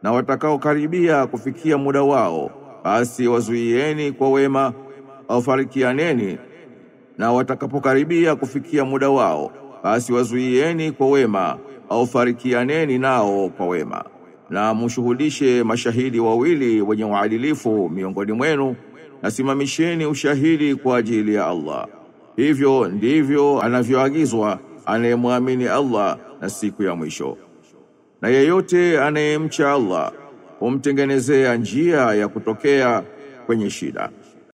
na watakaokaribia kufikia muda wao basi wazuieni kwa wema au farikianeni na watakapokaribia kufikia muda wao basi wazuieni kwa wema au farikianeni nao kwa wema na mushuhudishe mashahidi wawili wenye uadilifu miongoni mwenu na simamisheni ushahidi kwa ajili ya Allah hivyo ndivyo anavyoagizwa anayemwamini Allah na siku ya mwisho na yeyote anayemcha Allah humtengenezea njia ya kutokea kwenye shida